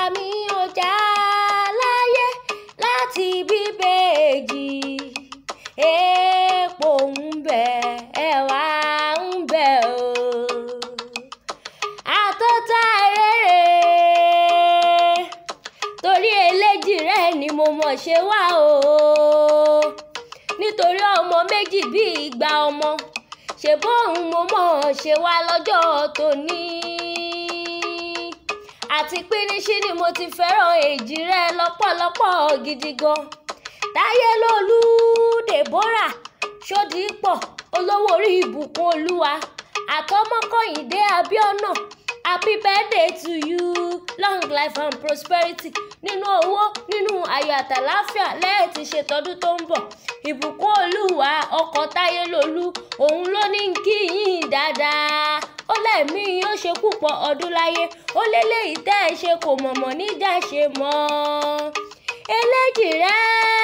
mi ò já láyé láti bíbèjì èèpo ń bẹ ẹ̀wà ń bẹ o àtọ́tà rere torí eléjì rẹ ni mo mọ̀ ṣe wá o nítorí ọmọ méjì bí ìgbà ọmọ ṣe bóun mo mọ̀ ṣe wá lọ́jọ́ tòní àti píníṣí ni mo ti fẹ́ràn èjì rẹ lọ́pọ̀lọpọ̀ gidi gan táyé lolú deborah ṣódìpọ̀ olówó orí ìbùkún olúwa àtọmọkọyìndé abiona happy birthday to you long life and prosperity nínú owó nínú ayọ̀ àtàláfíà lẹ́yìn tí ṣètọ́dún tó ń bọ̀ ìbùkún olúwa ọkọ̀ táyé lolú òun ló ní kí yín dáadáa ó lẹ́mí ó ṣe púpọ̀ ọdún láyé ó lélẹ́yìí tẹ́ ẹ ṣe kò mọ̀mọ́ níjà ṣe mọ́ eléjì rẹ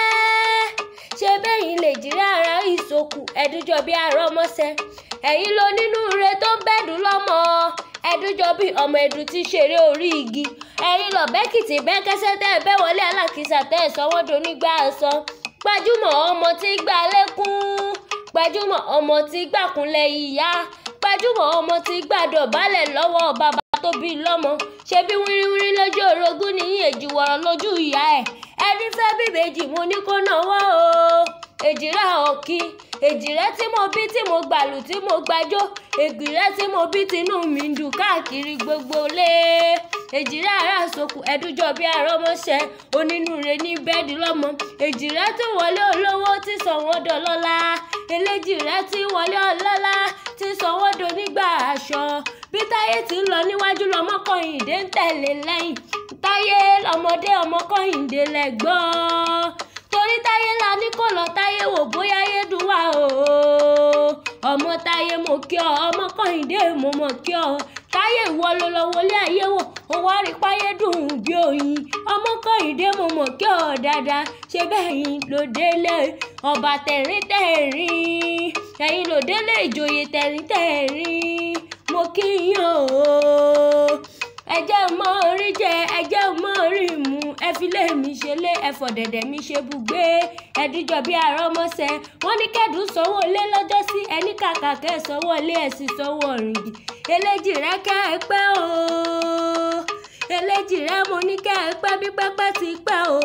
ṣe bẹ́yìn lè jìrẹ́ ara ìsòkù ẹ̀dújọ bí ará ọmọọṣẹ́ ẹ̀yin ló nínú ire tó ń bẹ̀dùn lọ́mọ ẹ̀dújọ bí ọmọ ẹ̀dùn ti ṣeré orí igi ẹ̀yin lọ bẹ́kìtì bẹ́kẹ́sẹ́ tẹ́ ẹ bẹ́ wọlé alákìsà tẹ́ ẹ sanwó-dò nígbà sọ gbajúmọ̀ ọmọ tí gbà lẹ́kún gbajúmọ̀ ọmọ tí gbàkúnlẹ̀ ìyá gbajúmọ̀ ọmọ tí gbàdọ̀bálẹ̀ lọ́wọ́ bàbá tó bí lọ́mọ ṣe bí wíríwírí lójú orogún ní èjì wọ̀rọ̀ lójú ìyá ẹ̀ ẹni fẹ́ bíbejì mo ní kó náwó o èjìrẹ́ ọ̀kí èjìrẹ́ tí mo bí tí mo gbàlù tí mo gbàjó ègbìrẹ́ tí mo bí tinú mi ń dùn káàkiri gbogbo lé èjìrẹ́ ara sòkù ẹ̀dújọ́ bí arọ́mọṣẹ́ onínúure ní bẹ́ẹ̀dì lọ́mọ èjìrẹ́ tí wọlé olówó tí sọ wọ́n dọlọ́lá eléjìrẹ́ tí wọlé ọlọ́lá tí sọ wọ́n do nígbà aṣọ bí táyé ti ń lọ níwájú lọmọkọyìndé ń tẹ̀lé lẹ́yìn táyé lọmọdé ọmọkọyìndé lẹ́gbọ́n torí táyé la ní kò lọ táyé wò bóyá yédùn wà o ọmọ táyé mo kí ọ ọmọ kọ́hìndé mo mọ̀ kí ọ táyé ìwọ ló lọ wọlé ayé wò ó wá rí páyé dùn bí oyin ọmọ kọ́hìndé mo mọ̀ kí ọ dáadáa ṣe bẹ́ẹ̀ yín ló délé ọba tẹ̀rín tẹ̀rín ẹ̀yin ló délé ìjòyè tẹ̀rín tẹ̀rín mo kí yín o ẹjẹ́ mọ orí jẹ ẹjẹ́ mọ orí mu ẹ fi lé mi ṣe lé ẹfọ̀ dẹ̀dẹ̀ mi ṣe bùgbé ẹdújọ bí àrọ́mọṣẹ́ wọ́n ní kẹ́dùn sanwó lé lọ́jọ́ sí ẹni kàkà kẹ́ sanwó lé ẹ̀sìn sanwó ọ̀rìngì eléjì rẹ kẹ́ ẹ pẹ́ o eléjì rẹ mo ní kẹ́ ẹ pẹ́ bí pẹ́pẹ́ ti pẹ́ o